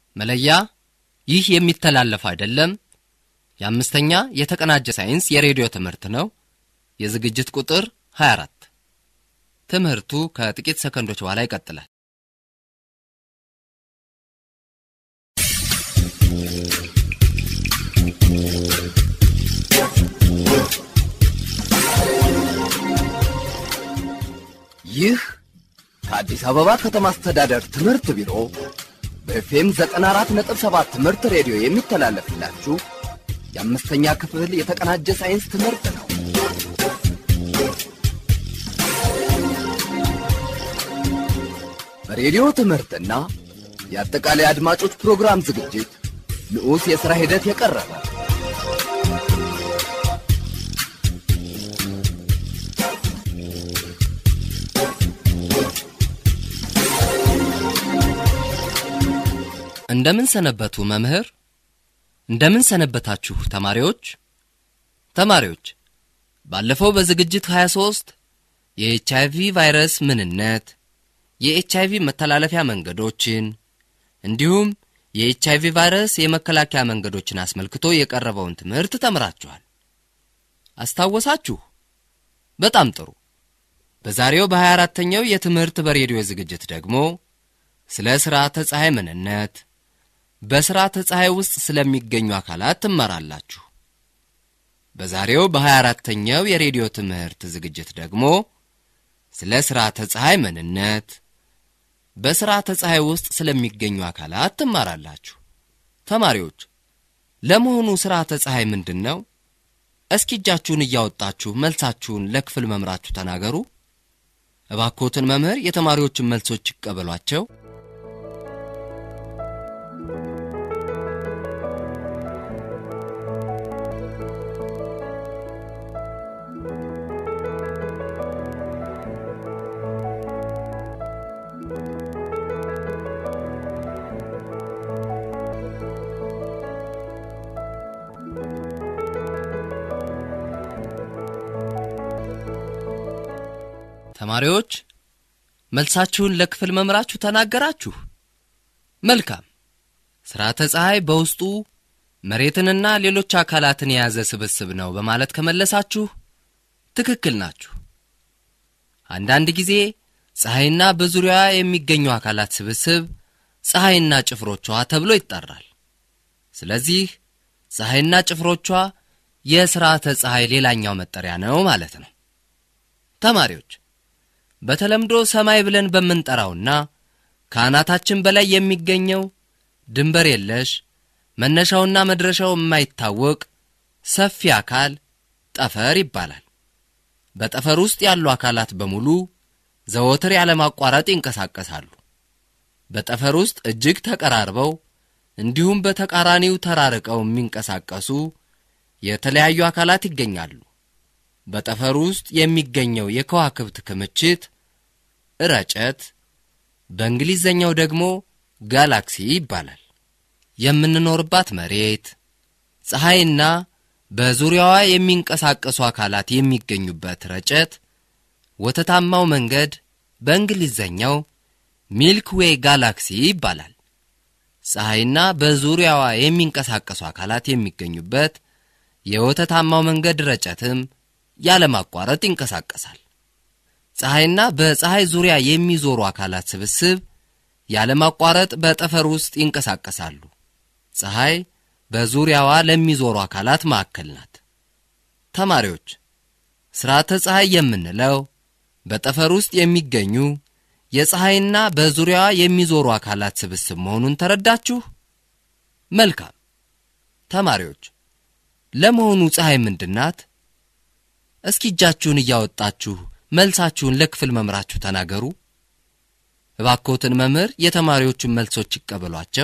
መለያ ይህ የሚተላለፍ አይደለም። የአምስተኛ የተቀናጀ ሳይንስ የሬዲዮ ትምህርት ነው። የዝግጅት ቁጥር 24። ትምህርቱ ከጥቂት ሰከንዶች በኋላ ይቀጥላል። ይህ ከአዲስ አበባ ከተማ አስተዳደር ትምህርት ቢሮ በኤፍኤም 94.7 ትምህርት ሬዲዮ የሚተላለፍላችሁ የአምስተኛ ክፍል የተቀናጀ ሳይንስ ትምህርት ነው። በሬዲዮ ትምህርትና የአጠቃላይ አድማጮች ፕሮግራም ዝግጅት ንዑስ የሥራ ሂደት የቀረበ እንደምን ሰነበቱ መምህር? እንደምን ሰነበታችሁ ተማሪዎች? ተማሪዎች ባለፈው በዝግጅት 23 የኤች አይቪ ቫይረስ ምንነት፣ የኤች አይቪ መተላለፊያ መንገዶችን እንዲሁም የኤች አይቪ ቫይረስ የመከላከያ መንገዶችን አስመልክቶ የቀረበውን ትምህርት ተምራችኋል። አስታወሳችሁ? በጣም ጥሩ። በዛሬው በ24ተኛው የትምህርት በሬዲዮ ዝግጅት ደግሞ ስለ ሥርዓተ ፀሐይ ምንነት በሥርዓተ ፀሐይ ውስጥ ስለሚገኙ አካላት ትማራላችሁ። በዛሬው በ24ተኛው የሬዲዮ ትምህርት ዝግጅት ደግሞ ስለ ሥርዓተ ፀሐይ ምንነት በሥርዓተ ፀሐይ ውስጥ ስለሚገኙ አካላት ትማራላችሁ። ተማሪዎች ለመሆኑ ሥርዓተ ፀሐይ ምንድን ነው? እስኪ እጃችሁን እያወጣችሁ መልሳችሁን ለክፍል መምራችሁ ተናገሩ። እባክዎትን መምህር የተማሪዎችን መልሶች ይቀበሏቸው። ተማሪዎች መልሳችሁን ለክፍል መምራችሁ ተናገራችሁ። መልካም። ሥርዓተ ፀሐይ በውስጡ መሬትንና ሌሎች አካላትን የያዘ ስብስብ ነው በማለት ከመለሳችሁ ትክክል ናችሁ። አንዳንድ ጊዜ ፀሐይና በዙሪያዋ የሚገኙ አካላት ስብስብ ፀሐይና ጭፍሮቿ ተብሎ ይጠራል። ስለዚህ ፀሐይና ጭፍሮቿ የሥርዓተ ፀሐይ ሌላኛው መጠሪያ ነው ማለት ነው። ተማሪዎች በተለምዶ ሰማይ ብለን በምንጠራውና ከአናታችን በላይ የሚገኘው ድንበር የለሽ መነሻውና መድረሻው የማይታወቅ ሰፊ አካል ጠፈር ይባላል። በጠፈር ውስጥ ያሉ አካላት በሙሉ ዘወትር ያለማቋረጥ ይንቀሳቀሳሉ። በጠፈር ውስጥ እጅግ ተቀራርበው እንዲሁም በተቃራኒው ተራርቀው የሚንቀሳቀሱ የተለያዩ አካላት ይገኛሉ። በጠፈር ውስጥ የሚገኘው የከዋክብት ክምችት ረጨት፣ በእንግሊዘኛው ደግሞ ጋላክሲ ይባላል። የምንኖርባት መሬት፣ ፀሐይና በዙሪያዋ የሚንቀሳቀሱ አካላት የሚገኙበት ረጨት ወተታማው መንገድ በእንግሊዘኛው ሚልክ ዌይ ጋላክሲ ይባላል። ፀሐይና በዙሪያዋ የሚንቀሳቀሱ አካላት የሚገኙበት የወተታማው መንገድ ረጨትም ያለማቋረጥ ይንቀሳቀሳል። ፀሐይና በፀሐይ ዙሪያ የሚዞሩ አካላት ስብስብ ያለማቋረጥ በጠፈር ውስጥ ይንቀሳቀሳሉ። ፀሐይ በዙሪያዋ ለሚዞሩ አካላት ማዕከል ናት። ተማሪዎች ሥርዓተ ፀሐይ የምንለው በጠፈር ውስጥ የሚገኙ የፀሐይና በዙሪያዋ የሚዞሩ አካላት ስብስብ መሆኑን ተረዳችሁ? መልካም ተማሪዎች ለመሆኑ ፀሐይ ምንድን ናት? እስኪ እጃችሁን እያወጣችሁ መልሳችሁን ለክፍል መምራችሁ ተናገሩ። እባክዎትን መምህር የተማሪዎቹን መልሶች ይቀበሏቸው።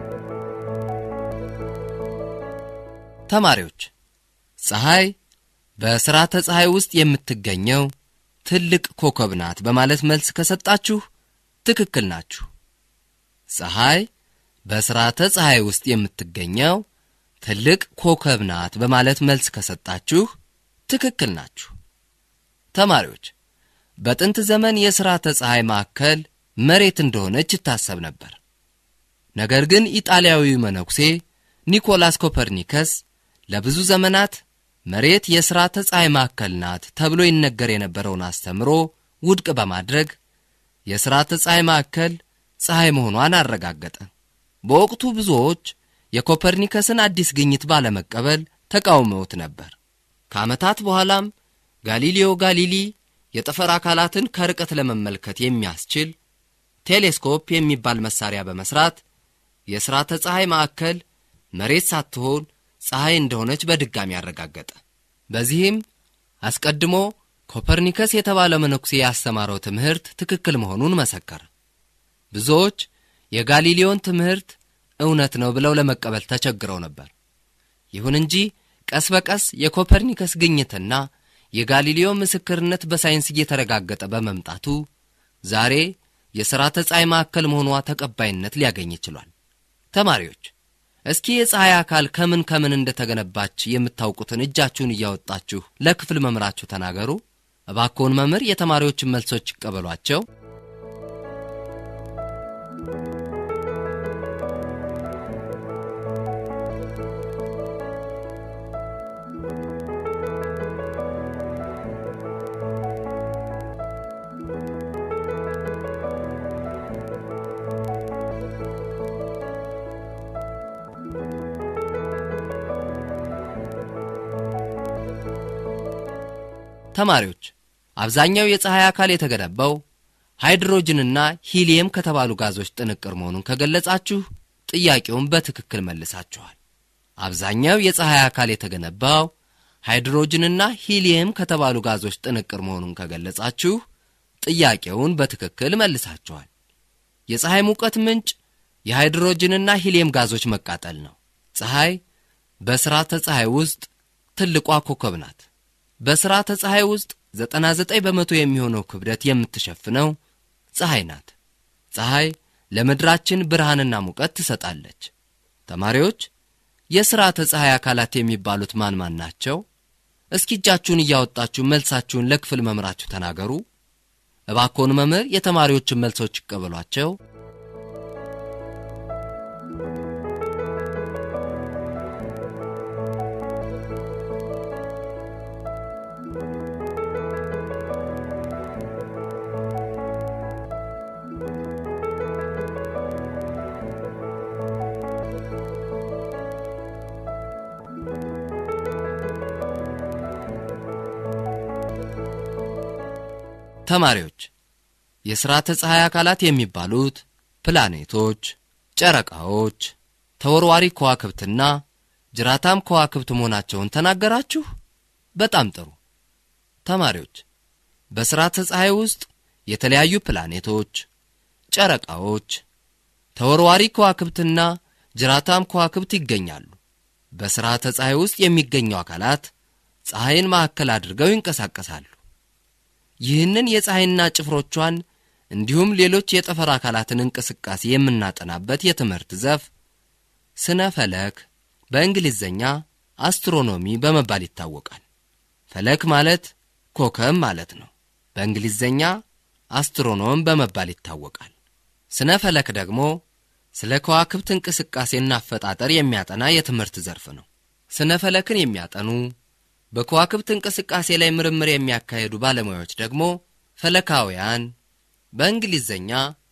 ተማሪዎች ፀሐይ በሥርዓተ ፀሐይ ውስጥ የምትገኘው ትልቅ ኮከብ ናት በማለት መልስ ከሰጣችሁ ትክክል ናችሁ። ፀሐይ በሥርዓተ ፀሐይ ውስጥ የምትገኘው ትልቅ ኮከብ ናት በማለት መልስ ከሰጣችሁ ትክክል ናችሁ። ተማሪዎች በጥንት ዘመን የሥርዓተ ፀሐይ ማዕከል መሬት እንደሆነች ይታሰብ ነበር። ነገር ግን ኢጣሊያዊው መነኩሴ ኒኮላስ ኮፐርኒከስ ለብዙ ዘመናት መሬት የሥርዓተ ፀሐይ ማዕከል ናት ተብሎ ይነገር የነበረውን አስተምሮ ውድቅ በማድረግ የሥርዓተ ፀሐይ ማዕከል ፀሐይ መሆኗን አረጋገጠ። በወቅቱ ብዙዎች የኮፐርኒከስን አዲስ ግኝት ባለመቀበል ተቃውመውት ነበር። ከዓመታት በኋላም ጋሊሊዮ ጋሊሊ የጠፈር አካላትን ከርቀት ለመመልከት የሚያስችል ቴሌስኮፕ የሚባል መሳሪያ በመስራት የሥርዓተ ፀሐይ ማዕከል መሬት ሳትሆን ፀሐይ እንደሆነች በድጋሚ አረጋገጠ። በዚህም አስቀድሞ ኮፐርኒከስ የተባለ መነኩሴ ያስተማረው ትምህርት ትክክል መሆኑን መሰከረ። ብዙዎች የጋሊሊዮን ትምህርት እውነት ነው ብለው ለመቀበል ተቸግረው ነበር። ይሁን እንጂ ቀስ በቀስ የኮፐርኒከስ ግኝትና የጋሊሊዮ ምስክርነት በሳይንስ እየተረጋገጠ በመምጣቱ ዛሬ የሥርዓተ ፀሐይ ማዕከል መሆኗ ተቀባይነት ሊያገኝ ችሏል። ተማሪዎች እስኪ የፀሐይ አካል ከምን ከምን እንደተገነባች የምታውቁትን እጃችሁን እያወጣችሁ ለክፍል መምህራችሁ ተናገሩ። እባክዎን መምህር የተማሪዎችን መልሶች ይቀበሏቸው። ተማሪዎች አብዛኛው የፀሐይ አካል የተገነባው ሃይድሮጅንና ሂሊየም ከተባሉ ጋዞች ጥንቅር መሆኑን ከገለጻችሁ ጥያቄውን በትክክል መልሳችኋል። አብዛኛው የፀሐይ አካል የተገነባው ሃይድሮጅንና ሂሊየም ከተባሉ ጋዞች ጥንቅር መሆኑን ከገለጻችሁ ጥያቄውን በትክክል መልሳችኋል። የፀሐይ ሙቀት ምንጭ የሃይድሮጅንና ሂሊየም ጋዞች መቃጠል ነው። ፀሐይ በሥርዓተ ፀሐይ ውስጥ ትልቋ ኮከብ ናት። በሥርዓተ ፀሐይ ውስጥ 99 በመቶ የሚሆነው ክብደት የምትሸፍነው ፀሐይ ናት። ፀሐይ ለምድራችን ብርሃንና ሙቀት ትሰጣለች። ተማሪዎች የሥርዓተ ፀሐይ አካላት የሚባሉት ማን ማን ናቸው? እስኪ እጃችሁን እያወጣችሁ መልሳችሁን ለክፍል መምህራችሁ ተናገሩ። እባክዎን መምህር የተማሪዎችን መልሶች ይቀበሏቸው። ተማሪዎች የሥርዓተ ፀሐይ አካላት የሚባሉት ፕላኔቶች፣ ጨረቃዎች፣ ተወርዋሪ ከዋክብትና ጅራታም ከዋክብት መሆናቸውን ተናገራችሁ። በጣም ጥሩ ተማሪዎች። በሥርዓተ ፀሐይ ውስጥ የተለያዩ ፕላኔቶች፣ ጨረቃዎች፣ ተወርዋሪ ከዋክብትና ጅራታም ከዋክብት ይገኛሉ። በሥርዓተ ፀሐይ ውስጥ የሚገኙ አካላት ፀሐይን ማዕከል አድርገው ይንቀሳቀሳሉ። ይህንን የፀሐይና ጭፍሮቿን እንዲሁም ሌሎች የጠፈር አካላትን እንቅስቃሴ የምናጠናበት የትምህርት ዘርፍ ስነ ፈለክ በእንግሊዝኛ አስትሮኖሚ በመባል ይታወቃል። ፈለክ ማለት ኮከብ ማለት ነው። በእንግሊዝኛ አስትሮኖም በመባል ይታወቃል። ስነ ፈለክ ደግሞ ስለ ከዋክብት እንቅስቃሴና አፈጣጠር የሚያጠና የትምህርት ዘርፍ ነው። ስነ ፈለክን የሚያጠኑ በከዋክብት እንቅስቃሴ ላይ ምርምር የሚያካሄዱ ባለሙያዎች ደግሞ ፈለካውያን በእንግሊዝኛ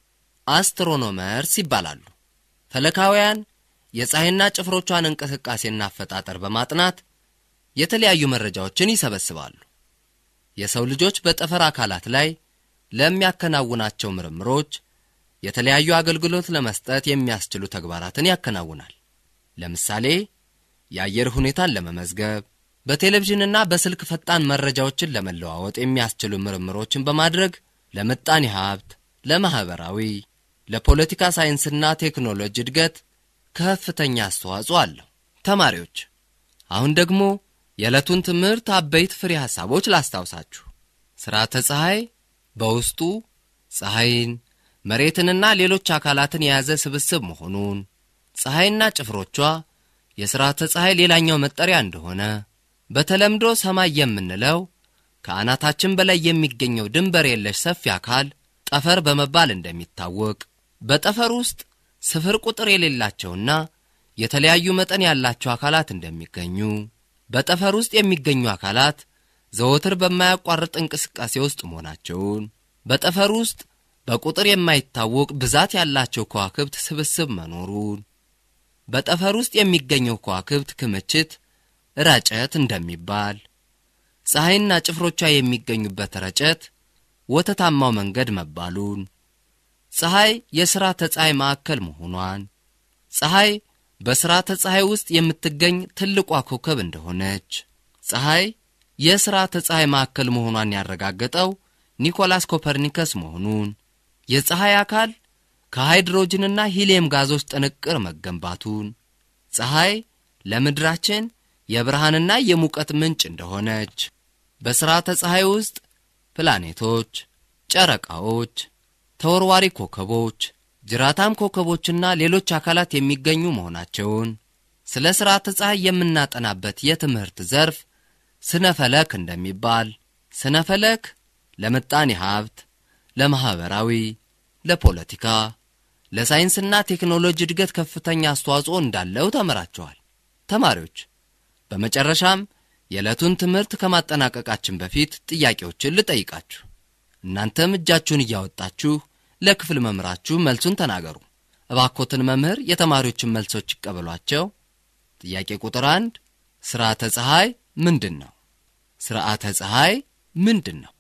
አስትሮኖመርስ ይባላሉ። ፈለካውያን የፀሐይና ጭፍሮቿን እንቅስቃሴና አፈጣጠር በማጥናት የተለያዩ መረጃዎችን ይሰበስባሉ። የሰው ልጆች በጠፈር አካላት ላይ ለሚያከናውናቸው ምርምሮች የተለያዩ አገልግሎት ለመስጠት የሚያስችሉ ተግባራትን ያከናውናል። ለምሳሌ የአየር ሁኔታን ለመመዝገብ በቴሌቪዥንና በስልክ ፈጣን መረጃዎችን ለመለዋወጥ የሚያስችሉ ምርምሮችን በማድረግ ለምጣኔ ሀብት፣ ለማኅበራዊ፣ ለፖለቲካ ሳይንስና ቴክኖሎጂ እድገት ከፍተኛ አስተዋጽኦ አለው። ተማሪዎች አሁን ደግሞ የዕለቱን ትምህርት አበይት ፍሬ ሐሳቦች ላስታውሳችሁ። ሥርዓተ ፀሐይ በውስጡ ፀሐይን፣ መሬትንና ሌሎች አካላትን የያዘ ስብስብ መሆኑን፣ ፀሐይና ጭፍሮቿ የሥርዓተ ፀሐይ ሌላኛው መጠሪያ እንደሆነ፣ በተለምዶ ሰማይ የምንለው ከአናታችን በላይ የሚገኘው ድንበር የለሽ ሰፊ አካል ጠፈር በመባል እንደሚታወቅ፣ በጠፈር ውስጥ ስፍር ቁጥር የሌላቸውና የተለያዩ መጠን ያላቸው አካላት እንደሚገኙ፣ በጠፈር ውስጥ የሚገኙ አካላት ዘወትር በማያቋርጥ እንቅስቃሴ ውስጥ መሆናቸውን፣ በጠፈር ውስጥ በቁጥር የማይታወቅ ብዛት ያላቸው ከዋክብት ስብስብ መኖሩን፣ በጠፈር ውስጥ የሚገኘው ከዋክብት ክምችት ረጨት እንደሚባል፣ ፀሐይና ጭፍሮቿ የሚገኙበት ረጨት ወተታማው መንገድ መባሉን፣ ፀሐይ የሥርዓተ ፀሐይ ማዕከል መሆኗን፣ ፀሐይ በሥርዓተ ፀሐይ ውስጥ የምትገኝ ትልቋ ኮከብ እንደሆነች፣ ፀሐይ የሥርዓተ ፀሐይ ማዕከል መሆኗን ያረጋገጠው ኒኮላስ ኮፐርኒከስ መሆኑን፣ የፀሐይ አካል ከሃይድሮጅንና ሂሊየም ጋዞች ጥንቅር መገንባቱን፣ ፀሐይ ለምድራችን የብርሃንና የሙቀት ምንጭ እንደሆነች፣ በሥርዓተ ፀሐይ ውስጥ ፕላኔቶች፣ ጨረቃዎች፣ ተወርዋሪ ኮከቦች፣ ጅራታም ኮከቦችና ሌሎች አካላት የሚገኙ መሆናቸውን ስለ ሥርዓተ ፀሐይ የምናጠናበት የትምህርት ዘርፍ ስነ ፈለክ እንደሚባል፣ ስነ ፈለክ ለምጣኔ ሀብት፣ ለማኅበራዊ፣ ለፖለቲካ፣ ለሳይንስና ቴክኖሎጂ እድገት ከፍተኛ አስተዋጽኦ እንዳለው ተምራችኋል። ተማሪዎች በመጨረሻም የዕለቱን ትምህርት ከማጠናቀቃችን በፊት ጥያቄዎችን ልጠይቃችሁ። እናንተም እጃችሁን እያወጣችሁ ለክፍል መምህራችሁ መልሱን ተናገሩ። እባኮትን መምህር የተማሪዎችን መልሶች ይቀበሏቸው። ጥያቄ ቁጥር አንድ ሥርዓተ ፀሐይ ምንድን ነው? ሥርዓተ ፀሐይ ምንድን ነው?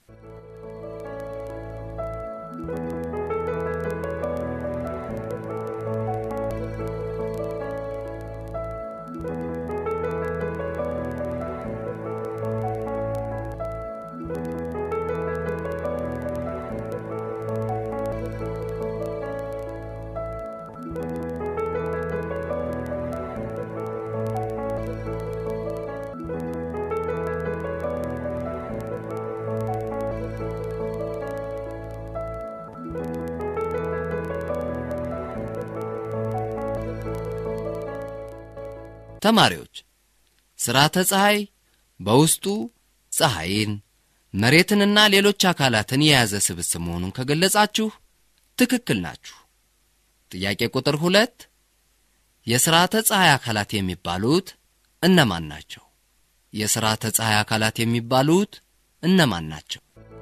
ተማሪዎች ሥርዓተ ፀሐይ በውስጡ ፀሐይን፣ መሬትንና ሌሎች አካላትን የያዘ ስብስብ መሆኑን ከገለጻችሁ ትክክል ናችሁ። ጥያቄ ቁጥር ሁለት የሥርዓተ ፀሐይ አካላት የሚባሉት እነማን ናቸው? የሥርዓተ ፀሐይ አካላት የሚባሉት እነማን ናቸው?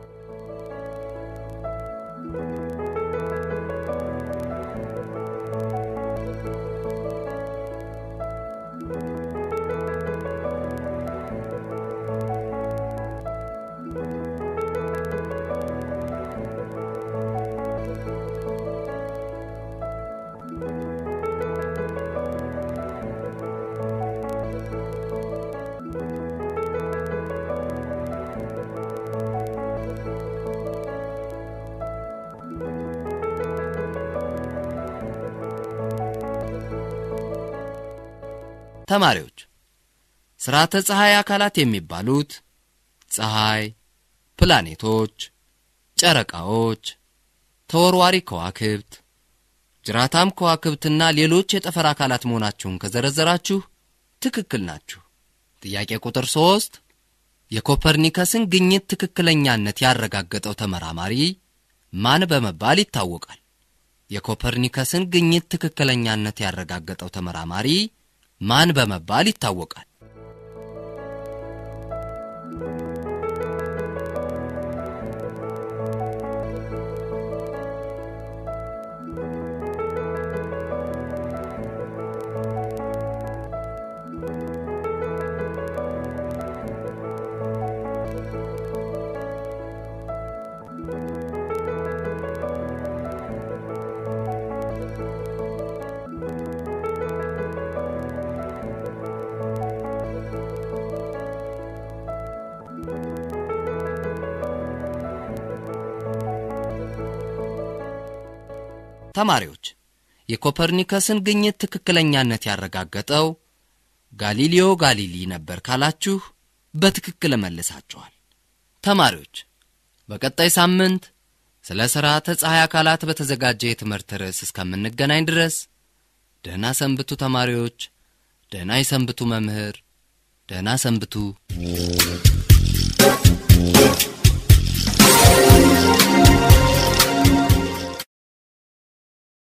ተማሪዎች ሥርዓተ ፀሐይ አካላት የሚባሉት ፀሐይ፣ ፕላኔቶች፣ ጨረቃዎች፣ ተወርዋሪ ከዋክብት፣ ጅራታም ከዋክብትና ሌሎች የጠፈር አካላት መሆናችሁን ከዘረዘራችሁ ትክክል ናችሁ። ጥያቄ ቁጥር ሦስት የኮፐርኒከስን ግኝት ትክክለኛነት ያረጋገጠው ተመራማሪ ማን በመባል ይታወቃል? የኮፐርኒከስን ግኝት ትክክለኛነት ያረጋገጠው ተመራማሪ ማን በመባል ይታወቃል? ተማሪዎች የኮፐርኒከስን ግኝት ትክክለኛነት ያረጋገጠው ጋሊሊዮ ጋሊሊ ነበር ካላችሁ በትክክል መልሳችኋል። ተማሪዎች በቀጣይ ሳምንት ስለ ሥርዓተ ፀሐይ አካላት በተዘጋጀ የትምህርት ርዕስ እስከምንገናኝ ድረስ ደህና ሰንብቱ ተማሪዎች። ደህና ይሰንብቱ መምህር። ደህና ሰንብቱ።